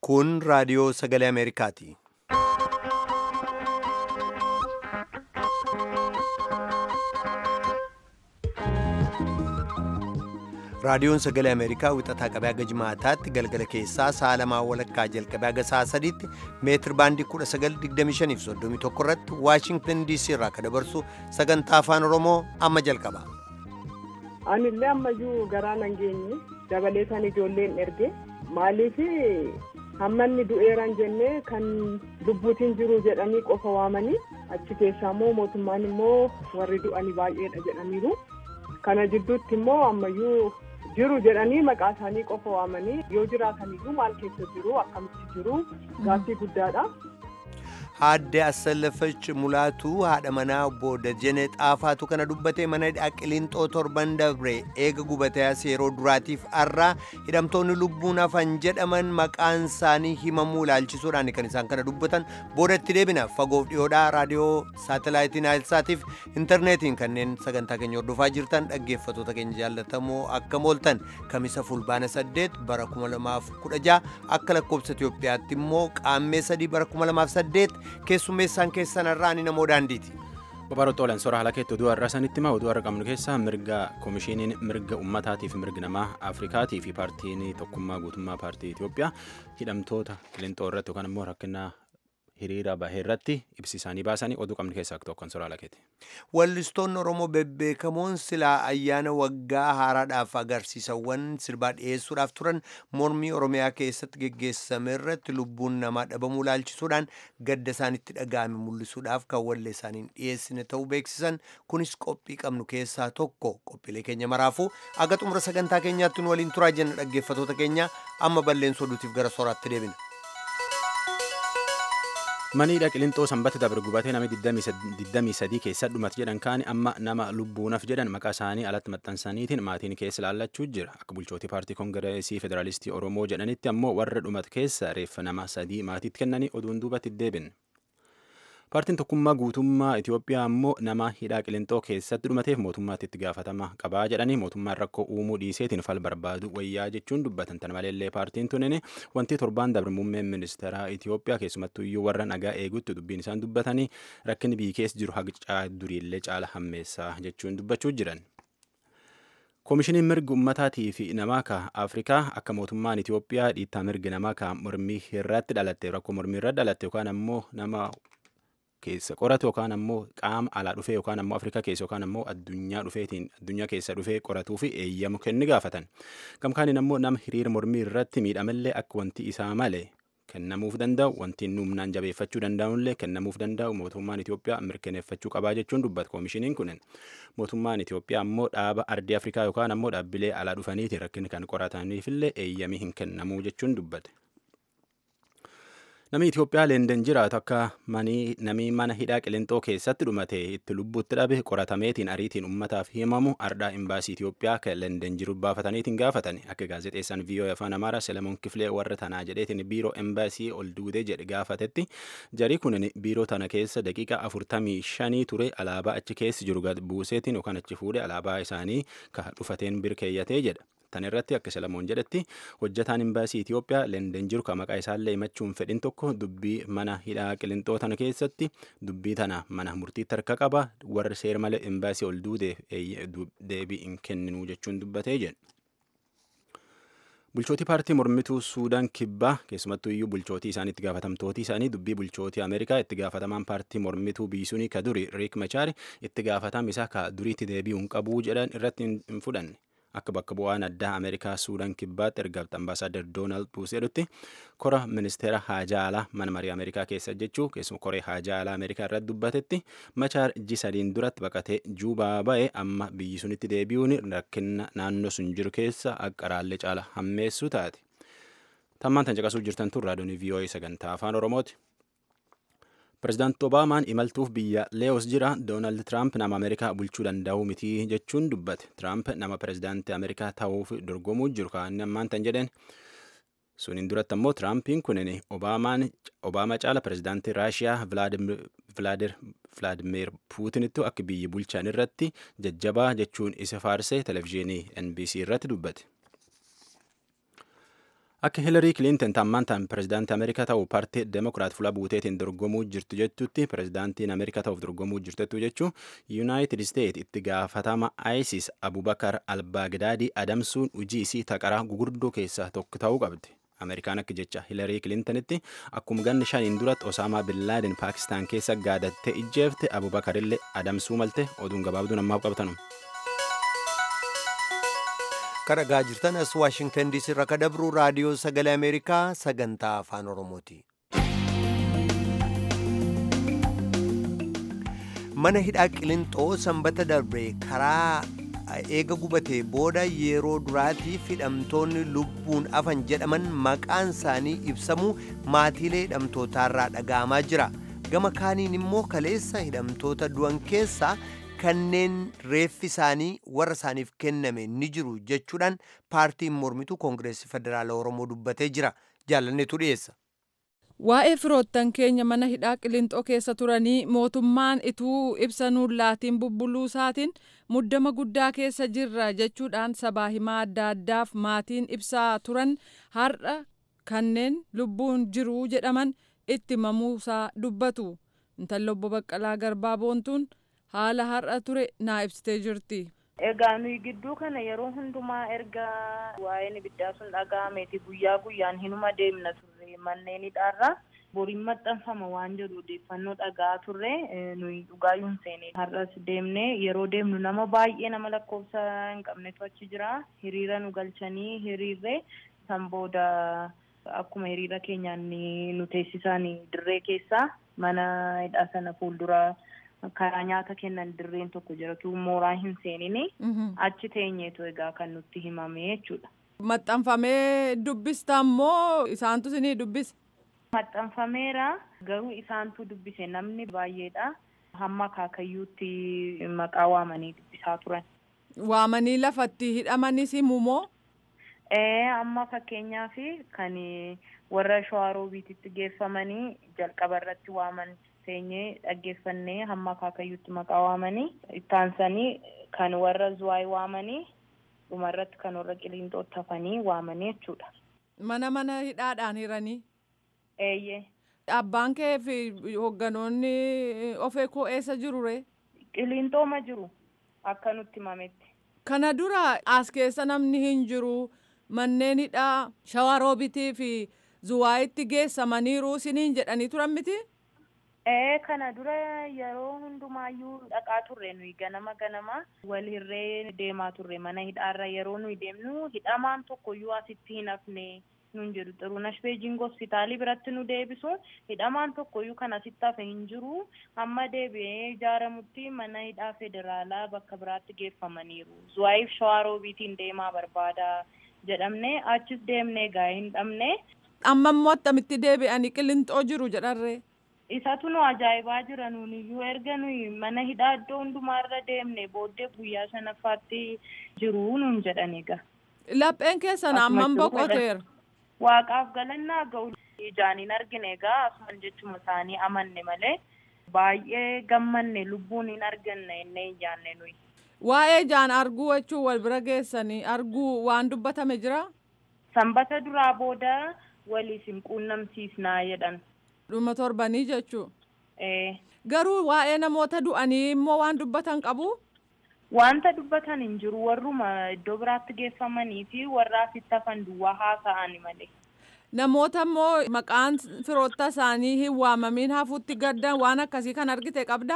Kun raadiyoo sagalee Ameerikaati. Raadiyoon sagalee Ameerikaa wixataa qabee haga jimaataatti galgala keessaa sa'a lamaa walakkaa jalqabee haga sa'a sadiitti meetir baandii 1925 fi 31 irratti Waashingtan DC irraa kan dabarsu sagantaa afaan Oromoo amma jalqaba. Anillee ammayyuu garaa nan geenye dabaleetan ijoolleen erge maaliif hammanni du'eeran jennee kan lubbuutiin jiru jedhanii qofa waamanii achi keessaa immoo mootummaan immoo warri du'anii baay'eedha jedhaniiru. Kana jidduutti immoo ammayyuu jiru jedhanii maqaa isaanii qofa waamanii yoo jiraataniyyuu maal keessa jiru akkamitti jiru gaaffii guddaadha. Aadde Assallafach Mulaatuu haadha manaa obbo Dajjane Xaafaatu kana dubbate mana Qiliinxoo torban dabre eega gubatee as yeroo duraatiif har'aa hidhamtoonni lubbuun hafan jedhaman maqaan isaanii himamuu ilaalchisuudhaan kan isaan kana dubbatan boodatti deebina fagoof dhiyoodhaa raadiyoo saatalaayitii naayilsaatiif intarneetiin kanneen sagantaa keenya hordofaa jirtan dhaggeeffatoota keenya jaallatamoo akka mooltan kamisa fulbaana 8 bara 2016 akka lakkoobsa Itoophiyaatti immoo qaammee 3 bara 2008 keessummeessaan keessan irraa ani namoo daandiiti. Babaroota olan sora haala keetti oduu har'a sanitti hima oduu har'a qabnu keessaa mirga koomishiniin mirga ummataatiif mirga namaa Afrikaatii fi paartiin tokkummaa guutummaa paartii Itoophiyaa hidhamtoota qilixoo irratti yookaan immoo rakkina hiriira bahee irratti ibsi isaanii baasanii oduu qabnu keessaa tokkoon sora haala keeti. Wallistoonni Oromoo bebbeekamoon silaa ayyaana waggaa haaraadhaaf agarsiisawwan sirbaa dhiyeessuudhaaf turan mormii Oromiyaa keessatti geggeessame irratti lubbuun namaa dhabamuu ilaalchisuudhaan gadda isaanitti dhaga'ame mul'isuudhaaf kan wallee isaaniin dhiyeessine ta'uu beeksisan kunis qophii qabnu keessaa tokko qophiilee keenya maraafuu aga xumura sagantaa keenyaatti nu waliin turaa jenna dhaggeeffatoota keenya amma balleensoo oduutiif gara soraatti deebina. Maniidha qilixoo sanbata dabre gubatee namni 23 keessa dhumate jedhan kaani amma nama lubbuunaf jedhan maqaa isaanii alatti maxxansaniitiin maatiin keessa laallachuu jira. Akka bulchootii paartii koongireesii federaalistii Oromoo jedhanitti ammoo warra dhumate keessa reeffa nama sadii maatiitti kennanii oduun duubatti deebin. Paartiin tokkummaa guutummaa Itoophiyaa ammoo nama hidhaa qilixoo keessatti dhumateef mootummaatti itti gaafatama qabaa jedhanii mootummaan rakkoo uumuu dhiiseetiin fal barbaadu wayyaa jechuun dubbatan tan maleellee paartiin tunin wanti torbaan dabre muummeen ministeeraa Itoophiyaa keessumattuu iyyuu warra nagaa eegutti dubbiin isaan dubbatanii rakkinni biyya keessa jiru haqa duriillee caala hammeessaa jechuun dubbachuu jiran. Koomishiniin mirga ummataatii fi namaa ka Afrikaa akka mootummaan Itoophiyaa dhiittaa mirga namaa ka mormii irratti dhalatte rakkoo mormii irratti dhalatte yookaan ammoo nama keessa qoratu yookaan ammoo qaama alaa dhufee yookaan ammoo Afrikaa keessa yookaan ammoo addunyaa dhufeetiin addunyaa keessa dhufee qoratuu fi eeyyamu kenni gaafatan. Gamkaaniin ammoo nama hiriira mormii irratti miidhamallee akka wanti isaa malee kennamuuf danda'u wanti inni humnaan jabeeffachuu danda'ullee kennamuuf danda'u mootummaan Itoophiyaa mirkaneeffachuu qabaa jechuun dubbata koomishiniin kunin. Mootummaan Itoophiyaa ammoo dhaaba ardii Afrikaa yookaan ammoo dhaabbilee alaa dhufaniiti rakkinni kan qorataniifillee eeyyamii hin kennamuu jechuun dubbate. Namni Itoophiyaa Leenden jiraatu akka namni mana hidhaa qilixoo keessatti dhumate itti lubbuutti dhabe qoratameetiin ariitiin uummataaf himamu ardhaa imbaasii Itoophiyaa kan Leenden jiru baafataniitiin gaafatan akka gaazexeessaan viiyoo afaan Amaaraa Selemoon Kifilee warra tanaa jedheetiin biiroo imbaasii ol duudee jedhe gaafatetti jarii kunin biiroo tana keessa daqiiqa afurtamii shanii ture alaabaa achi keessi jiru gad buuseetiin yookaan achi fuudhe alaabaa isaanii ka dhufateen birkeeyyatee jedha. Tan irratti akka Selemoon jedhetti hojjetaan imbaasii Itoophiyaa Leenden jiru kan maqaa isaallee himachuun fedhin tokko dubbii mana hidhaa qilixoo tana keessatti dubbii tana mana murtiitti harka qaba warri seer malee imbaasii ol duudeef deebii hin kenninuu jechuun dubbatee jedhe. Bulchootii paartii mormituu Suudaan kibbaa keessumattuu iyyuu bulchootii isaanii itti gaafatamtootii isaanii dubbii bulchootii Ameerikaa itti gaafatamaan paartii mormituu biisuunii ka duri Riik Machaari itti gaafatama isaa ka duriitti deebi'uu hin qabuu jedhan irratti hin fudhanne. Akka bakka bu'aan addaa Ameerikaa Suudaan kibbaatti ergaatti ambaasaadar Doonaald Buus jedhutti kora ministeera haajaa alaa mana marii Ameerikaa keessa jechuu keessuma koree haajaa alaa Ameerikaa irratti dubbatetti machaar ji sadiin duratti baqatee juubaa ba'e amma biyyi sunitti deebi'uun rakkina naannoo sun jiru keessa akka raallee caala hammeessuu taate. Tammaan tan caqasuu jirtan tun raadiyoon VOA sagantaa afaan Oromooti. Pireezidaanti Obaamaan imaltuuf biyya Leewos jira Doonaald Tiraamp nama Ameerikaa bulchuu danda'u miti jechuun dubbate. Tiraamp nama pireezidaantii Ameerikaa ta'uuf dorgomuu jiru kan ammaan tan jedheen. Suniin duratti ammoo Tiraampiin kunin Obaamaa caala pireezidaantii Raashiyaa Vilaadimir Puutinitti akka biyyi bulchan irratti jajjabaa jechuun isa faarsee televezyiinii NBC irratti dubbate. Akka Hilarii Kilinton ammaan ta'an pirezidaantii Ameerikaa ta'uu paartii Demokiraat fuula buuteetiin dorgomuu jirtu jechuutti pirezidaantiin Ameerikaa ta'uuf dorgomuu jirtettu jechuun Yuunaayitid Isteet itti gaafatama ISIS Abubakar Albaagdaadii adamsuun hojii isii taqaraa gugurdoo keessaa tokko ta'uu qabdi. Ameerikaan akka jecha Hilarii Kilintanitti akkuma ganni shaniin duratti Osaamaa Bin Laaden Paakistaan keessa gaadattee ijjeefte Abubakarillee adamsuu malte oduun gabaabduun ammaaf qabatanu. kadhagaa jirtan as waashingtan diisii irraa kadabru raadiyoo sagalee ameerikaa sagantaa afaan oromooti mana hidhaa qilinxoo sanbata darbe karaa eega gubatee booda yeroo duraatiif hidhamtoonni lubbuun afan jedhaman maqaan isaanii ibsamuu maatiilee hidhamtootaarraa dhaga'amaa jira gama kaaniin immoo kaleessa hidhamtoota du'an keessaa kanneen reeffi isaanii warra isaaniif kenname ni jiru jechuudhaan paartiin mormituu koongireesii federaala oromoo dubbatee jira jaalanneetu dhiyeessa. Waa'ee firoottan keenya mana hidhaa qilinxoo keessa turanii mootummaan ituu ibsa nuun laatiin bubbuluu isaatiin muddama guddaa keessa jirra jechuudhaan sabaa himaa adda addaaf maatiin ibsaa turan har'a kanneen lubbuun jiru jedhaman itti mamuusaa dubbatu. Intalli obbo Baqqalaa Garbaa Boontuun haala har'a ture naa ibsitee jirti. Egaa nuyi gidduu kana yeroo hundumaa erga waa'een ibiddaa sun dhaga'ameeti guyyaa guyyaan hinuma deemna turre manneen hidhaarra boriin maxxanfama waan jedhu odeeffannoo dhaga'aa turre nuyi dhugaayyuun seene har'as deemne yeroo deemnu nama baay'ee nama lakkoofsa hin qabnetu achi jira hiriira nu galchanii hiriirre san booda akkuma hiriira keenyaan nu teessisan dirree keessaa mana hidhaa sana fuuldura. karaa nyaata kennan dirreen tokko jiratu mooraa hin seenini achi teenyeetu egaa kan nutti himame jechuudha. Maxxanfamee dubbista ammoo isaantu isinii dubbise. Maxxanfameera garuu isaantu dubbise namni baay'eedha hamma akaakayyuutti maqaa waamanii dubbisaa turan. Waamanii lafatti hidhamanis himumoo? Ee amma fakkeenyaaf kan warra shawaroobiititti geeffamanii jalqaba irratti waaman. teenyee dhaggeeffannee hamma akaakayyuutti maqaa waamanii ittaansanii kan warra zuwaay waamanii dhumarratti kan warra qiliinxootti hafanii waamanii jechuudha. Mana mana hidhaadhaan hiranii. Eeyyee. Abbaan kee fi hoogganoonni ofee koo eessa jiru ree? Qiliinxooma jiru akka nutti himametti. Kana dura as keessa namni hin jiru manneen hidhaa shawaroobitii fi zuwaayitti geessamaniiru isiniin jedhanii turan miti? Ee kana dura yeroo hundumaayyuu dhaqaa turre nuyi ganama ganama wal hirree deemaa turre mana hidhaarra yeroo nuyi deemnu hidhamaan tokkoyyuu asitti hin hafne nun jedhu xiruunash beejing hospitaalii biratti nu deebisu hidhamaan tokkoyyuu kan asitti hafe hin jiru amma deebi'ee ijaaramutti mana hidhaa federaalaa bakka biraatti geeffamaniiru zuwaayiif shawaroobiitiin deemaa barbaada jedhamne achis deemnee gaa hin dhabne. Amma immoo attamitti deebi'anii qilinxoo jiru jedharree. isatu nu ajaa'ibaa jira nuuni iyyuu erga nuyi mana hidhaa iddoo hundumaarra deemne booddee guyyaa shanaffaatti jiru nuun jedhan egaa. Lapheen keessan amman boqoteera. Waaqaaf galannaa ga'u ijaan hin argine egaa asuman jechuma isaanii amanne malee baay'ee gammanne lubbuun hin arganne inni hin jaanne nuyi. Waa'ee ijaan arguu jechuun wal bira geessanii arguu waan dubbatame jira? Sanbata duraa booda waliif hin quunnamsiisnaa jedhan. dhuma torbanii jechuu garuu waa'ee namoota du'anii immoo waan dubbatan qabu. Wanta dubbatan hin jiru warruma iddoo biraatti geeffamanii fi warra asitti hafan duwwaa haasa'an malee. Namoota immoo maqaan firoota isaanii hin waamamiin hafuutti gaddan waan akkasii kan argite qabdaa?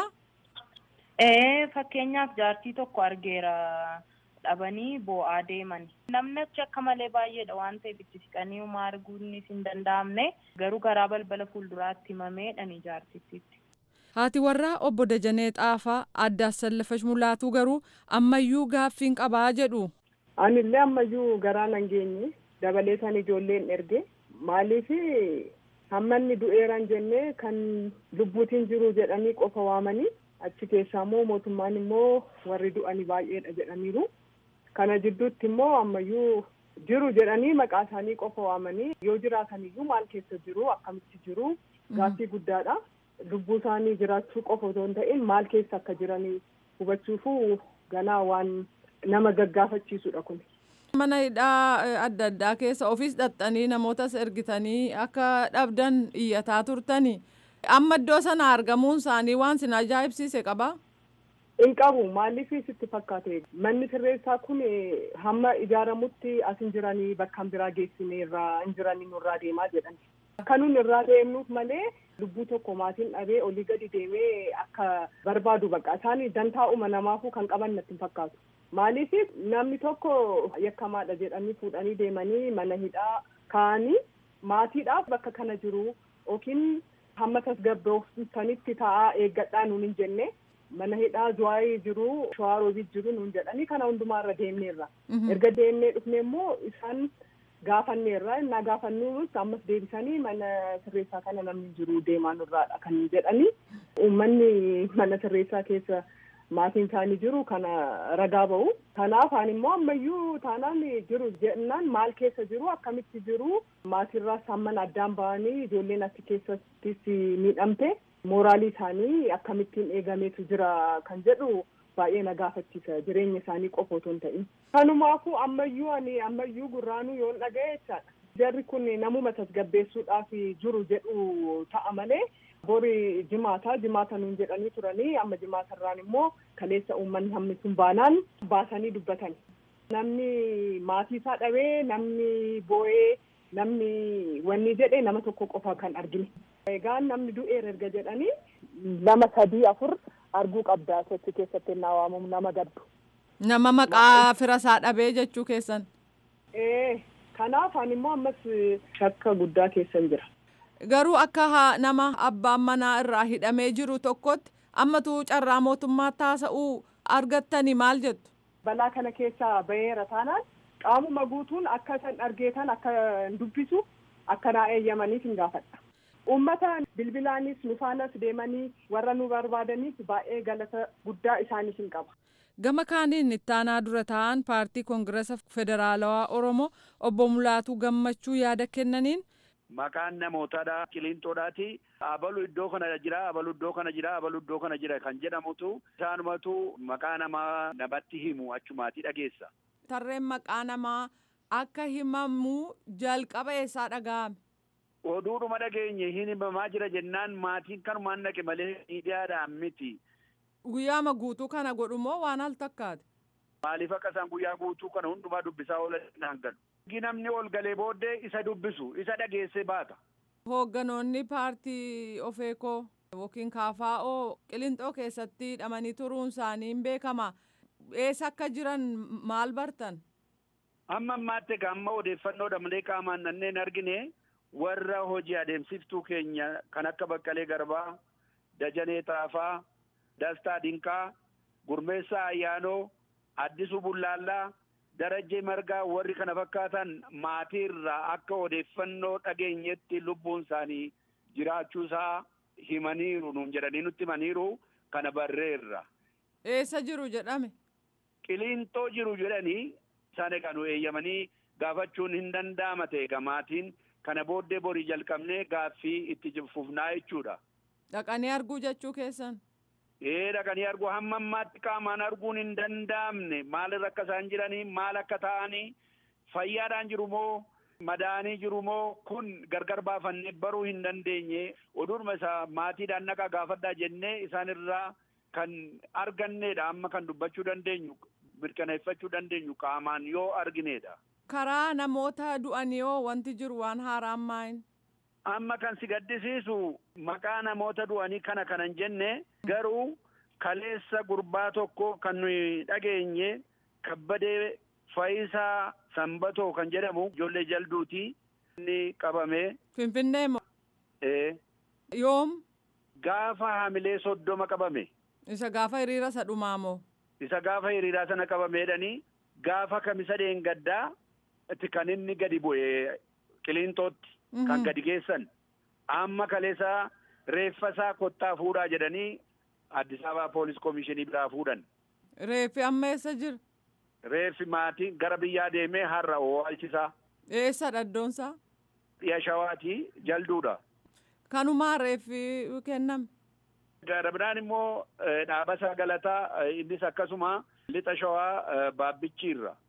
Ee fakkeenyaaf jaartii tokko argeera. dhabanii boo'aa deeman namni achi akka malee baay'eedha waan ta'eef itti siqanii homaa arguunis hin danda'amne garuu garaa balbala fuulduraatti himameedhaan jaartittiitti. Haati warraa obbo Dajanee Xaafaa addaas sallafash mulaatuu garuu ammayyuu gaaffiin qabaa jedhu. Anillee ammayyuu garaa nan geenye dabaleetan ijoolleen erge maaliif hammanni du'eeran jennee kan lubbuutiin jiru jedhanii qofa waamanii achi keessaa immoo mootummaan immoo warri du'anii baay'eedha jedhaniiru. kana jidduutti immoo ammayyuu jiru jedhanii maqaa isaanii qofa waamanii yoo jiraataniyyuu maal keessa jiru akkamitti jiru gaaffii guddaadha lubbuu isaanii jiraachuu qofa otoo hin ta'in maal keessa akka jiranii hubachuufu ganaa waan nama gaggaafachiisudha kun. mana hidhaa adda addaa keessa ofiis dhaxxanii namootas ergitanii akka dhabdan iyyataa turtanii amma iddoo sana argamuun isaanii waan sin ajaa'ibsiise qabaa. hin qabu maaliif sitti fakkaate manni sirreessaa kun hamma ijaaramutti as hin jiranii bakka biraa geessine irraa hin jiranii nurraa deemaa jedhan akka nun irraa deemnuuf malee lubbuu tokko maatiin dhabee olii gadi deemee akka barbaadu baqa isaan dantaa'uma namaafuu kan qaban natti hin fakkaatu maaliif namni tokko yakkamaadha jedhanii fuudhanii deemanii mana hidhaa kaa'anii maatiidhaaf bakka kana jiru yookiin hamma tasgabbooftanitti taa'aa eeggadhaa nuun hin jenne mana hidhaa zuwaayii jiru shawaaroobit jiru nuun jedhanii kana hundumaarra deemneerra erga deemnee dhufne immoo isaan gaafanneerra innaa gaafannuus ammas deebisanii mana sirreessaa kana namni jiru deemaa nurraadha kan jedhanii uummanni mana sirreessaa keessa maatiin isaanii jiru kana ragaa ba'u kanaaf ani immoo ammayyuu taanaan jiru jennaan maal keessa jiru akkamitti jiru maatiirraas hamman addaan ba'anii ijoolleen achi keessattis miidhamte mooraalii isaanii akkamittiin eegameetu jira kan jedhu baay'ee na gaafachiisa jireenya isaanii qofa otoo hin ta'in kanumaafuu ammayyuu ani ammayyuu gurraanuu yoon dhaga'e jechaadha jarri kun namuma tasgabbeessuudhaaf jiru jedhu ta'a malee bori jimaata jimaata nuun jedhanii turanii amma jimaatarraan immoo kaleessa uummanni hammi sun baanaan baasanii dubbatan namni maatii isaa dhabee namni boo'ee namni wanni jedhe nama tokko qofa kan argine. Egaa namni du'eera erga jedhanii lama sadii afur arguu qabdaa sochi keessatti naa waamamu nama gaddu. Nama maqaa fira isaa dhabee jechuu keessan. Ee kanaaf ani immoo ammas shakka guddaa keessan jira. Garuu akka nama abbaan manaa irraa hidhamee jiru tokkotti ammatu carraa mootummaa taasa'uu argattanii maal jettu? Balaa kana keessaa baheera taanaan qaamuma guutuun akka san argeetan akka dubbisu akka naa eeyyamaniif hin gaafadha. Uummata bilbilaanis nufaanas deemanii warra nu barbaadaniif baay'ee galata guddaa isaaniif hin qaba. Gama kaaniin ittaanaa dura ta'an paartii koongiresa federaalawaa Oromoo obbo Mulaatuu Gammachuu yaada kennaniin. Maqaan namootaadha qilinxoodhaati. Abalu iddoo kana jira, abalu iddoo kana jira, abalu iddoo kana jira kan jedhamutu isaanumatu maqaa namaa namatti himu achumaatii dhageessa. Tarreen maqaa namaa akka himamu jalqaba eessaa dhaga'ame? Oduudhuma dhageenye hin himamaa jira jennaan maatiin kanumaan dhaqe malee miidiyaadhaan miti. Guyyaama guutuu kana godhumoo waan al takkaate? Maaliif akka isaan guyyaa guutuu kana hundumaa dubbisaa oolan naan galu. Namni ol galee booddee isa dubbisu isa dhageessee baata. Hoogganoonni paartii ofeekoo yookiin kaafaa'oo qilinxoo keessatti hidhamanii turuun isaanii hin beekama. Eessa akka jiran maal bartan? Amma ammaatti egaa amma odeeffannoodha malee qaamaan nanneen argine warra hojii adeemsiftuu keenya kan akka Baqqalee Garbaa, Dajanee Taafaa, Dastaa Dinqaa, Gurmeessaa Ayyaanoo, Addisuu Bullaallaa, Darajjee Margaa warri kana fakkaatan maatiirraa akka odeeffannoo dhageenyetti lubbuun isaanii jiraachuusaa himaniiru nuun jedhanii nutti himaniiru kana barreerra. Eessa jiru jedhame? Qiliinxoo jiru jedhanii isaan egaa nu eeyyamanii gaafachuun hin danda'ama ta'e egaa maatiin kana booddee borii jalqabnee gaaffii itti fufnaa jechuudha. Dhaqanii arguu jechuu keessan? Ee dhaqanii arguu hamma ammaatti qaamaan arguun hin danda'amne maalirra akka isaan jiranii maal akka ta'anii fayyaadhaan jiru moo madaanii jiru moo kun gargar baafannee baruu hin dandeenye oduudhuma isaa maatiidhaan naqa gaafadhaa jennee isaanirraa kan arganneedha amma kan dubbachuu dandeenyu mirkaneeffachuu dandeenyu qaamaan yoo argineedha. Karaa namoota du'anii yoo wanti jiru waan haaraan maayin? Amma kan si gaddisiisu maqaa namoota du'anii kana kanan jenne garuu kaleessa gurbaa tokko kan nuyi dhageenye kabbadee Fayisaa Sanbatoo kan jedhamu ijoollee jalduuti inni qabame. Finfinnee moo? Ee. Yoom? Gaafa hamilee soddoma qabame. Isa gaafa hiriira isa dhumaa moo? Isa gaafa hiriiraa sana qabameedhanii gaafa kamisa deengaddaa itti kan inni gadi bu'e qiliinxootti. kan gadi geessan amma kaleessa reeffa isaa kottaa fuudhaa jedhanii Addis Ababaa poolis komishinii biraa fuudhan. Reeffi amma eessa jira? Reeffi maatii gara biyyaa deemee har'a oolchisaa. Eessa dhaddoonsaa? Dhiya shawaati jalduudha. Kanumaa reeffi kenname. Gara biraan immoo dhaabasaa galataa innis akkasuma lixa shawaa baabbichiirra.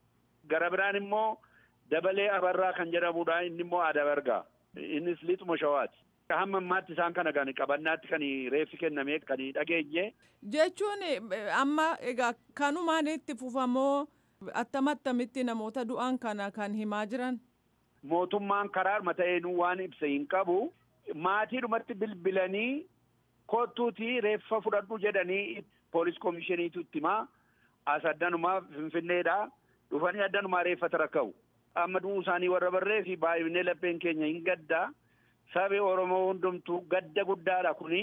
gara biraan immoo dabalee abarraa kan jedhamudha inni immoo adabargaa innis lixuma shawaati. hamma ammaatti isaan kana kan qabannaatti kan reeffi kennamee kan dhageenye. Jechuun amma egaa kanumaan itti fufamoo attam attamitti namoota du'an kana kan himaa jiran. Mootummaan karaa mata'eenuu waan ibsa hin qabu maatiidhumatti bilbilanii kottuutii reeffa fudhadhu jedhanii poolis komishiniitu itti himaa as addanumaa finfinneedha dhufanii addanumaa reeffata rakka'u. Amma du'uu isaanii warra barree fi baay'inee lapheen keenya hin gaddaa. Sabi Oromoo hundumtuu gadda guddaadha kuni.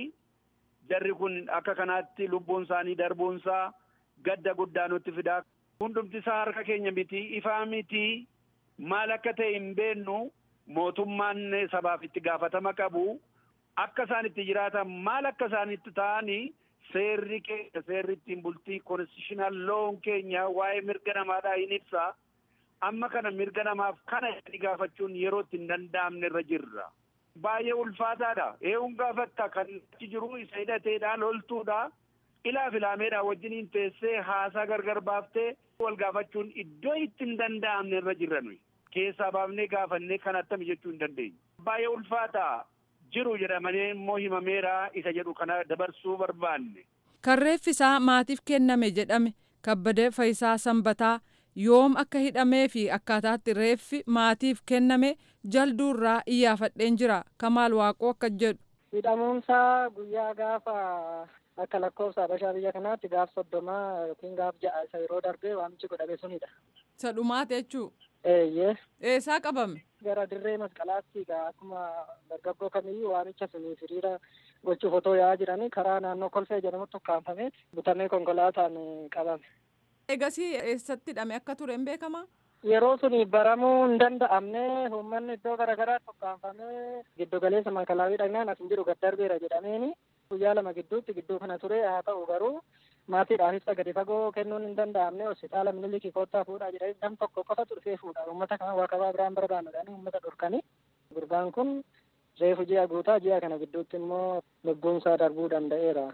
Jarri kun akka kanaatti lubbuun isaanii darbuunsaa gadda guddaa nutti fidaa. Hundumti isaa harka keenya miti ifaa miti maal akka ta'e hin beennu mootummaan sabaaf itti gaafatama qabu. Akka isaan itti jiraatan maal akka isaan itti ta'anii seerri keenya seerri ittiin bultii konstitushinal loon keenya waa'ee mirga namaadhaa hin ibsa. Amma kana mirga namaaf kana itti gaafachuun yeroo itti hin danda'amne irra jirra. baay'ee ulfaataadha. Eeguun gaafatta kan achi jiru isa hidhateedha loltuudha. Ilaa filaameedha wajjiniin teessee haasaa gargar baaftee wal gaafachuun iddoo itti hin danda'amne irra jirra nuyi. Keessaa baafnee gaafannee kan attami jechuu hin dandeenyu. Baay'ee ulfaata jiru jedhamanii immoo himameera isa jedhu kana dabarsuu barbaanne. Kan reeffi isaa maatiif kenname jedhame kabbadee Fayisaa Sanbataa yoom akka hidhamee fi akkaataatti reeffi maatiif kenname jalduurraa iyyaafadheen jira kamaal waaqoo akka jedhu. hidhamuunsaa guyyaa gaafa akka lakkoofsa habashaa biyya kanaatti gaaf soddomaa yookiin gaaf ja'a isa yeroo darbee waamichi godhame sunidha. Isa dhumaati jechuu. Eeyyee. Eessaa qabame? Gara dirree masqalaatti egaa akkuma dargaggoo kamiyyuu waamicha sunii hiriira gochuuf otoo yaa'aa jiranii karaa naannoo kolfee jedhamutti ukkaanfameet butamee konkolaataan qabame. Egasii eessatti hidhame akka ture hin beekamaa? Yeroo suni baramuu hin danda'amne uummanni iddoo garaagaraatti ukkaanfamee giddu galeessa makalaawii dhagnaan as hin jiru gad darbeera jedhameeni guyyaa lama gidduutti gidduu kana ture haa ta'u garuu maatiidhaaf ibsa gadi fagoo kennuun hin danda'amne hospitaala minilikii koottaa fuudhaa jedhanii nam tokko qofatu dhufee fuudha uummata kana waaqabaa biraan barbaannuudhaan uummata dhorkanii gurbaan kun reefu ji'a guutaa ji'a kana gidduutti immoo lubbuunsaa darbuu danda'eera.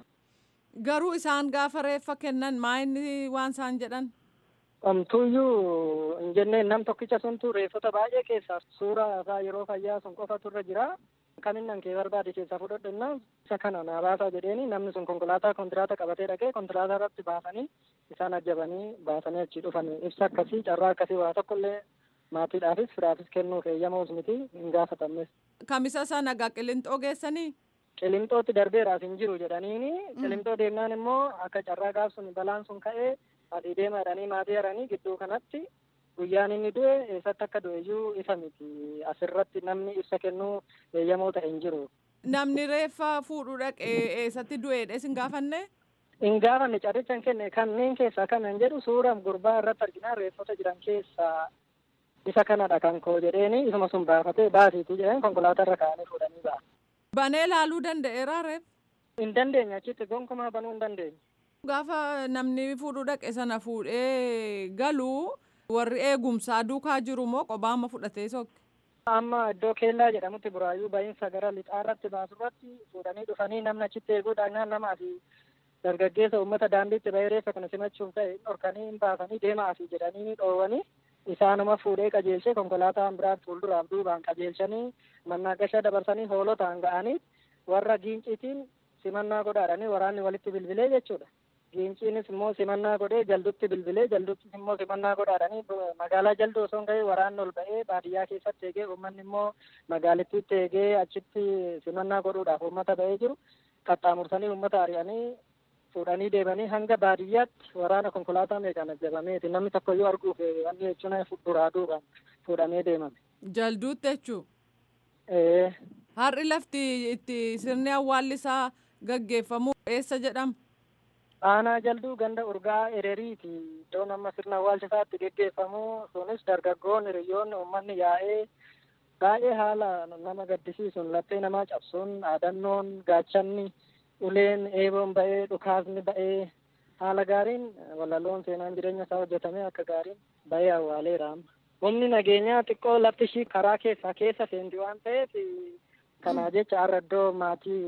Garuu isaan gaafa reeffa kennan maa inni waan isaan jedhan? Omtuuyyuu hin jenneen nam tokkicha suntu reeffota baay'ee keessaa suuraa isaa yeroo fayyaa sun qofatu irra jira. Kaminnan kee barbaade keessaa fudhadhennaa isa kana naa baasaa jedheeni namni sun konkolaataa kontiraata qabatee dhaqee konkolaataa irratti baasanii isaan ajjabanii baasanii achi dhufan ibsa akkasii carraa akkasii waa tokkollee maatiidhaafis firaafis kennuuf eeyyamuus miti hin gaafatamnes. Kamisa sana gaa qillinxoo geessanii? Qillinxootti darbeeraas hin jiru jedhaniini qillinxoo deemnaan immoo akka carraa gaaf sun balaan sun ka'ee adii deema jedhanii maatii jedhanii gidduu kanatti guyyaan inni du'e eessatti akka du'e iyyuu ifa miti asirratti namni ibsa kennuu eeyyamoo ta'e hin jiru. Namni reeffa fuudhuu dhaqee eessatti du'eedha isin gaafanne? Hin gaafanne carricha hin kenne kanneen keessaa kanan jedhu suura gurbaa irratti arginaa reeffota jiran keessaa isa kanadha kan koo jedheeni isuma sun baafatee baasiitii jedheen konkolaataa irra kaa'anii fuudhanii ba'a. Banee laaluu danda'eera reef? Hin dandeenye achitti gonkumaa banuu hin dandeenye. Gaafa namni fuudhuu dhaqe sana fuudhee galuu warri eegumsaa duukaa jiru moo qobaama fudhatee sokke? Amma iddoo keellaa jedhamutti buraayyuu ba'iinsa gara lixaarratti baasurratti fuudhanii dhufanii namni achitti eeguudhaan namaa fi dargaggeessa uummata daandiitti bahee reeffa kana simachuuf ta'e dhorkanii hin baasanii deemaa fi jedhanii dhoowwanii isaanuma fuudhee qajeelchee konkolaataan biraan fuulduraaf duubaan qajeelchanii mannaagasha dabarsanii hoolotaan ga'anii warra giinciitiin simannaa godhaadhanii waraanni walitti bilbilee jechuudha. Giinciinis immoo simannaa godhee jaldutti bilbilee jalduttis immoo simannaa godhaadhanii magaalaa jalduu osoo hin ga'ee waraanni ol ba'ee baadiyyaa keessatti eegee uummanni immoo magaalittiitti eegee achitti simannaa godhuudhaaf uummata ba'ee jiru qaxxaamursanii uummata ari'anii fuudhanii deemanii hanga baadiyyaatti waraana konkolaataa meeqaan ajjabameeti namni tokko iyyuu arguuf wanni jechuun duraa duubaan fuudhamee deemame. Jalduutti jechuu? Ee. Har'i lafti itti sirni awwaallisaa gaggeeffamu eessa jedhama? Aanaa jalduu ganda urgaa ereriiti. Iddoon amma sirna awwaalchisaatti geggeeffamu sunis dargaggoon hiriyoonni uummanni yaa'ee baay'ee haala nama gaddisiisuun laphee namaa cabsuun dhaadannoon gaachanni uleen eeboon ba'ee dhukaasni ba'ee haala gaariin walaloon seenaan jireenya isaa hojjetamee akka gaariin ba'ee awwaaleera amma. Humni nageenyaa xiqqoo lafti ishii karaa keessaa keessa seenti waan ta'eef kanaa jecha har'a iddoo maatii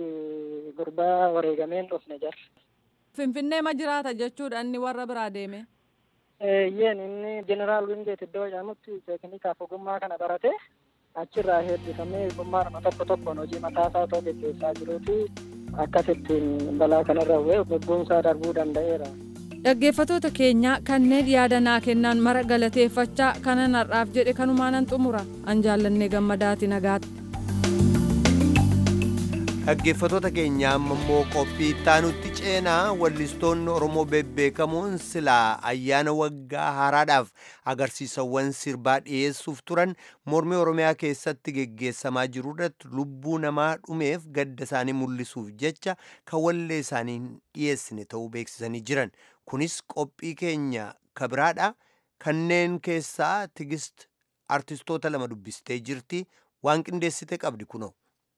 gurbaa wareegameen dhufne jira. Finfinnee ma jiraata jechuudha inni warra biraa deeme? Eeyyeen inni jeneraal Wingeet iddoo jedhamutti teeknikaaf ogummaa kana barate achirraa heebbifamee ogummaadhuma tokko tokkoon hojii mataasaa otoo gaggeessaa jiruuti akkasittiin balaa kanarra bu'ee lubbuunsaa darbuu danda'eera. Dhaggeeffatoota keenya kanneen yaada naa kennan mara galateeffachaa kanan har'aaf jedhe kanumaanan xumura an jaallannee gammadaati nagaatti. Dhaggeeffatoota keenya amma immoo qophii ittaanutti ceenaa wallistoonni Oromoo bebbeekamoon silaa ayyaana waggaa haaraadhaaf agarsiisawwan sirbaa dhiyeessuuf turan mormii Oromiyaa keessatti geggeessamaa jiru irratti lubbuu namaa dhumeef gadda isaanii mul'isuuf jecha kan wallee isaanii hin dhiyeessine ta'uu beeksisanii jiran. Kunis qophii keenya kabiraadha. Kanneen keessaa tigist artistoota lama dubbistee jirti. Waan qindeessite qabdi kunoo.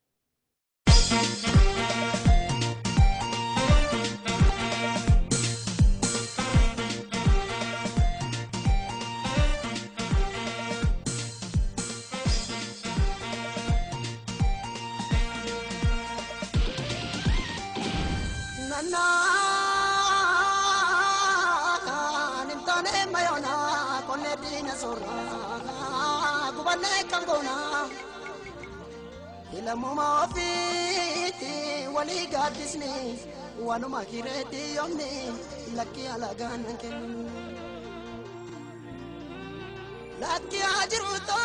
Ilaamuma ofiitti walii gaaddisni waanuma kireetti yoomni lakkii alagaan kennu. Lakkii haa jiruutoo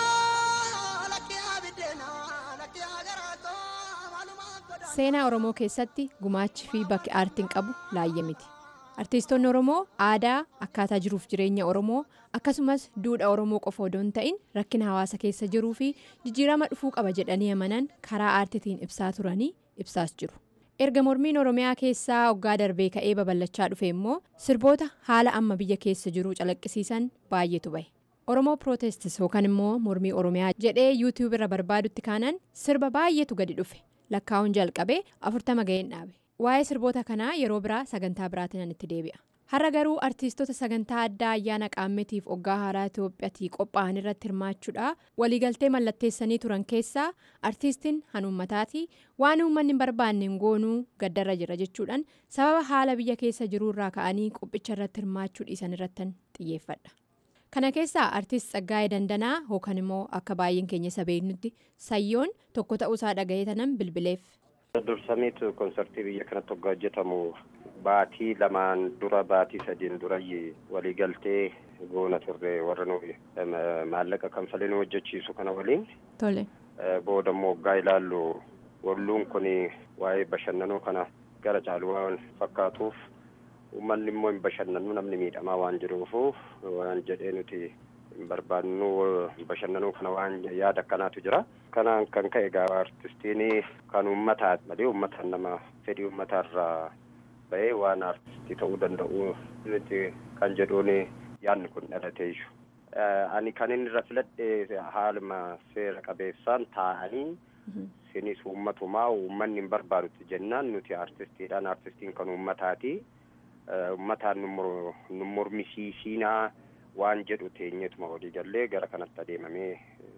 lakkii haa biddeenaa lakkii haa garaatoo maalumaa godhaa. Seenaa Oromoo keessatti gumaachi fi bakki aartiin qabu laayya miti. Artiistoonni Oromoo aadaa akkaataa jiruuf jireenya Oromoo akkasumas duudhaa Oromoo qofa odoo hin ta'in rakkina hawaasa keessa jiruu fi jijjiirama dhufuu qaba jedhanii amanan karaa aartiitiin ibsaa turanii ibsaas jiru. Erga mormiin Oromiyaa keessaa waggaa darbee ka'ee babal'achaa dhufe immoo sirboota haala amma biyya keessa jiruu calaqqisiisan baay'eetu bahe. Oromoo Pirootestis yookaan immoo mormii Oromiyaa jedhee yuutiyuub irra barbaadutti kaanan sirba baay'eetu gadi dhufe. Lakkaa'uun jalqabee afurtama ga'een dhaabe. Waa'ee sirboota kanaa yeroo biraa sagantaa biraatiin itti deebi'a. Har'a garuu artiistota sagantaa addaa ayyaana qaammeetiif waggaa haaraa Itoophiyaatti qophaa'an irratti hirmaachuudha. Waliigaltee mallatteessanii turan keessaa artiistiin hanuummataati waan uummanni hin barbaanne goonuu gaddarra jira jechuudhaan sababa haala biyya keessa jiruurraa ka'anii qophicha irratti hirmaachuu dhiisan irrattan xiyyeeffadha. Kana keessaa artiist Tsaggaayee Dandanaa yookaan immoo akka baay'een keenya isa beeknutti sayyoon tokko ta'uusaa dhaga'ee tanan bilbileef. Dursamiitu konsartii biyya kanatti waggaa hojjetamu baatii lamaan dura baatii sadiin dura waliigaltee goona turre warra nuyi maallaqa kanfalee nu hojjechiisu kana waliin. Tole. Booda immoo waggaa ilaallu walluun kun waa'ee bashannanuu kana gara caalu waan fakkaatuuf uummanni immoo hin bashannanu namni miidhamaa waan jiruufu waan jedhee nuti hin barbaannu bashannanuu kana waan yaada akkanaatu jira. Kanaan kan ka'e egaa artistiin kan uummataa malee uummataan nama fedhii uummataarraa bahee waan artistii ta'uu danda'u nuti kan jedhuun yaadni kun dhalateessu. Ani kan inni irra filadhe haaluma seera qabeessaan taa'anii sinis uummatumaa uummanni hin barbaadutti jennaan nuti artistiidhaan artistiin kan uummataati. Uummataan nu mormisiisinaa waan jedhu teenyetuma walii gallee gara kanatti adeemamee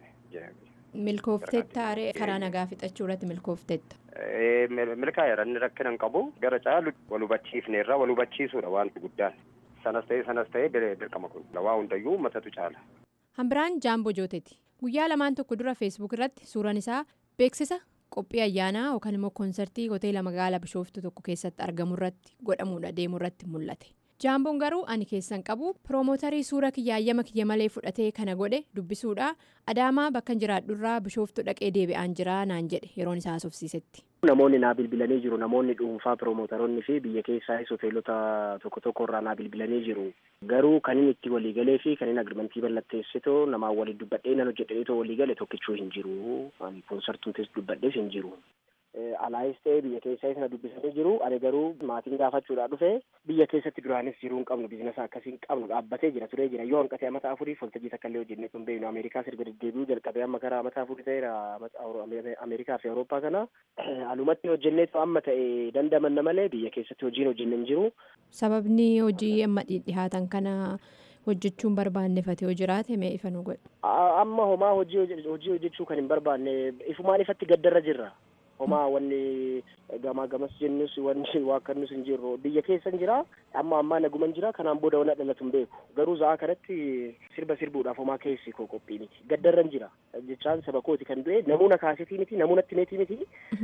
Milkooftetta aree karaa nagaa fixachuu irratti milkooftetta. Milkaa'eera inni rakkina hin qabu gara caalu wal hubachiifne irraa wal hubachiisuudha wanti guddaan. Sanas ta'ee sanas ta'ee dirqama kun waa hundayyuu uummatatu caala. Hambiraan Jaamboo Jooteeti. Guyyaa lamaan tokko dura feesbuuk irratti suuraan isaa beeksisa qophii ayyaanaa yookaan immoo koonsartii hoteela magaalaa bishooftuu tokko keessatti argamu irratti godhamuudha deemu irratti mul'ate. jaamboon garuu ani keessan qabu piroomotarii suura kiyyaayyama kiyya malee fudhatee kana godhe dubbisuudha adaamaa bakka jiraadhurraa bishooftuu dhaqee deebi'aan jira naan jedhe yeroon isaa haasofsiisetti. Namoonni naa bilbilanii jiru namoonni dhuunfaa piroomotaroonni fi biyya keessaayis hoteelota tokko tokko irraa naa bilbilanii jiru garuu kan inni itti waliigalee fi kan inni agrimantii mallatteessitu namaan waliin dubbadhee nan hojjedhaniitoo waliigale tokkichuu hin jiru koonsartuutis dubbadhees hin jiru. alaayis ta'ee biyya keessaayis na dubbisanii jiru ani garuu maatiin gaafachuudhaa dhufe biyya keessatti duraanis jiruu hin qabnu biizinasa akkasii hin qabnu dhaabbatee jira turee jira yoo hanqatee amata afurii foltajii takka illee hojjennee kun beeknu ameerikaa sirga deddeebi'uu jalqabee amma karaa amata afurii ta'eera ameerikaa fi awurooppaa kana alumatti hojjenneetu amma ta'e dandamanna malee biyya keessatti hojiin hojjenne hin jiru. sababni hojii amma dhihaatan kana hojjechuun barbaannefate yoo jiraate mee ifa nu godhe. amma homaa hojii hojii hojjechuu kan hin barbaanne ifumaan ifatti gaddarra jirra. homaa wanni gamaa gamas jennus wanni waakkannus hin jirru biyya keessa hin jira amma ammaa naguman jira kanaan booda wanna dhalatu hin beeku garuu za'a kanatti sirba sirbuudhaaf homaa keessi koo qophii miti gaddarran jira jechaan saba kooti kan du'e namoota kaasetii miti namoota tineetii miti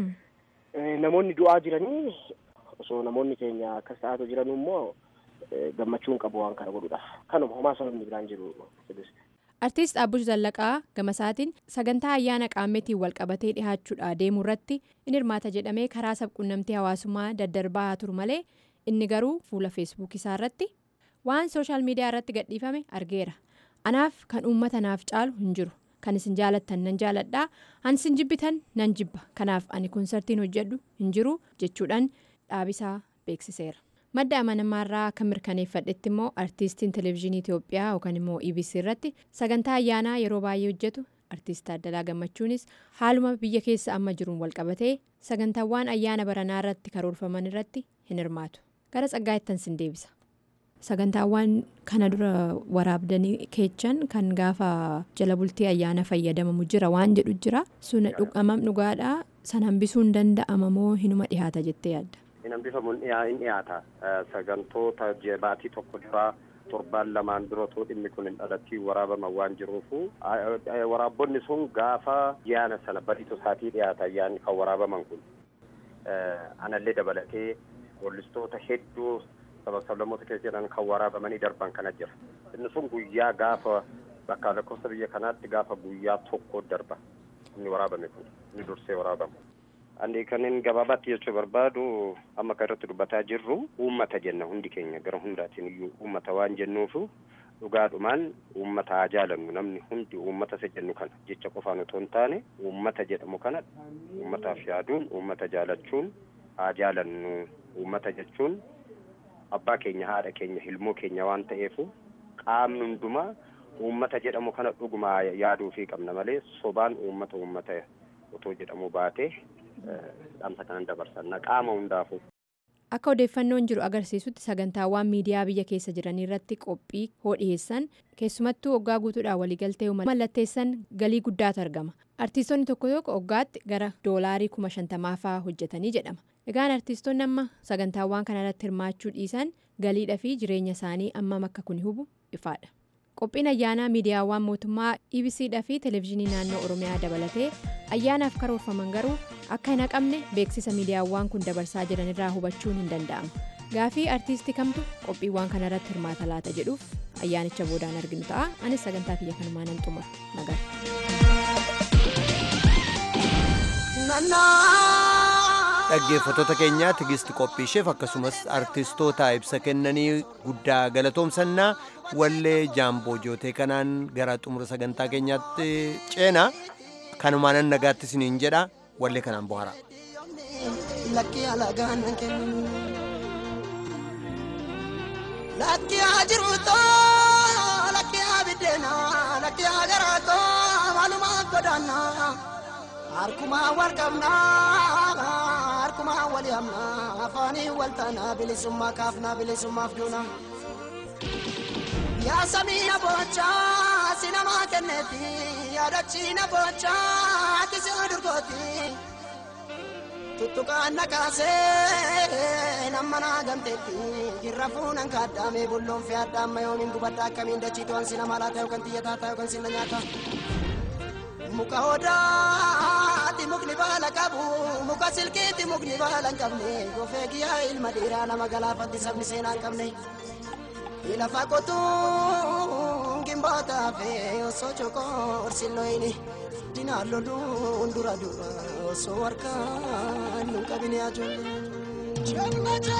namoonni du'aa jiranii osoo namoonni keenya akkas ta'aatu jiran immoo gammachuun qabu waan kana godhuudhaaf kanuma homaa sababni biraan jiru. Artiist Dhaabbush Zallaqaa gamasaatiin sagantaa ayyaana qaammeetiin walqabatee dhihaachuudha deemuu irratti in hirmaata jedhamee karaa sabquunnamtii hawaasummaa daddarbaa haa turu malee inni garuu fuula feesbuukii isaa irratti waan sooshaal miidiyaa irratti gadhiifame argeera. Anaaf kan uummata naaf caalu hin jiru. Kan isin jaalattan nan jaaladhaa. Kan isin jibbitan nan jibba. Kanaaf ani konsartiin hojjedhu hin jiru jechuudhaan dhaabisaa beeksiseera. madda amanamaarraa kan mirkaneeffadhetti immoo artiistiin televezyiinii Itoophiyaa yookaan immoo EBC irratti sagantaa ayyaanaa yeroo baay'ee hojjetu artiist Taaddalaa Gammachuunis haaluma biyya keessa amma jiruun walqabatee sagantaawwan ayyaana baranaa irratti karoorfaman irratti hin hirmaatu gara tsaggaa'ettan sin deebisa. sagantaawwan kana dura waraabdanii keechan kan gaafa jala bultii ayyaana fayyadamamu jira waan jedhu jira sun dhugamam dhugaadhaa san hambisuun danda'ama moo hinuma dhihaata jettee yaadda. hin hambifamuun hin dhiyaata sagantoota baatii tokko duraa torbaan lamaan duratoo dhimmi kun hin dhalattii waraabama waan jiruufu waraabbonni sun gaafa ayyaana sana badiitu isaatii dhiyaata ayyaanni kan waraabaman kun anallee dabalatee weellistoota hedduu saba sablamoota keessa jiran kan waraabamanii darban kana jira inni sun guyyaa gaafa bakka lakkoofsa biyya kanaatti gaafa guyyaa tokko darba inni waraabame kun inni dursee waraabamu. Ani kanin gabaabaatti jechuu barbaadu amma kan irratti dubbataa jirru uummata jenna hundi keenya gara hundaatiin iyyuu uummata waan jennuufu dhugaadhumaan uummata haa jaalannu namni hundi uummata isa jennu kana jecha qofaan otoo hin taane uummata jedhamu kana uummataaf yaaduun uummata jaalachuun haa jaalannu uummata jechuun abbaa keenya haadha keenya ilmoo keenya waan ta'eefu qaamni hundumaa uummata jedhamu kana dhuguma yaaduufii qabna malee sobaan uummata uummata otoo jedhamu baatee dhaamsa kanan dabarsanna qaama hundaafu. Akka odeeffannoon jiru agarsiisutti sagantaawwan miidiyaa biyya keessa jiran irratti qophii hoo dhiyeessan keessumattuu waggaa guutuudhaan waliigaltee mallatteessan galii guddaatu argama. Artiistonni tokko tokko waggaatti gara doolaarii kuma shantamaa fa'aa hojjetanii jedhama. Egaan artiistonni amma sagantaawwan kanarratti hirmaachuu dhiisan galiidhaa fi jireenya isaanii ammam akka kun hubu ifaadha. Qophiin ayyaanaa miidiyaawwan mootummaa EBCdhaa fi televezyiinii naannoo Oromiyaa dabalatee ayyaanaaf karoorfaman garuu akka hin haqamne beeksisa miidiyaawwan kun dabarsaa jiran irraa hubachuun hin danda'amu. Gaafii artiistii kamtu qophiiwwan kanarratti hirmaata laata jedhuuf ayyaanicha boodaan arginu ta'a. Anis sagantaa kiyya kanumaa nan xumura. dhaggeeffattoota keenyaa tigisti qophiisheef akkasumas artistoota ibsa kennanii guddaa galatoomsannaa wallee jaamboo jootee kanaan gara xumura sagantaa keenyaatti ceena kanumaanan nagaatti isiniin jedha wallee kanaan bohara. Lakki haa jiruutoo lakki haa biddeenaa lakki haa garaatoo maalumaa godaannaa. harkumaa wal qabnaa harkumaa wal hamnaa afaanii wal taanaa bilisummaa kaafnaa bilisummaaf duuna. Yaa samii na boochaa si namaa kenneeti yaadachi na boochaa ati si durgooti. Tuttuqaan na kaasee nama naa gamteetti irra fuunan kaaddaamee bulloon fi addaamma yoomiin gubadda akkamiin dachiitu an si nama laata yookaan xiyyataa ta'a yookaan si na nyaata. muka odaati mukni baala qabu muka silkiiti mukni baala hin qabne gofee giyyaa ilma dhiiraa nama galaafatti sabni seenaa hin qabne lafa qotuun gimbootaa fi osoo cokoorsilloyini dinaan loluun dura dura osoo harkaan nun qabine ajoollee.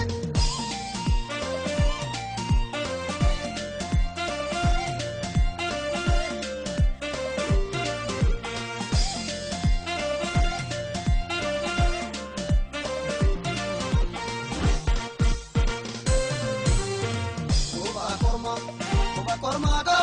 korma korma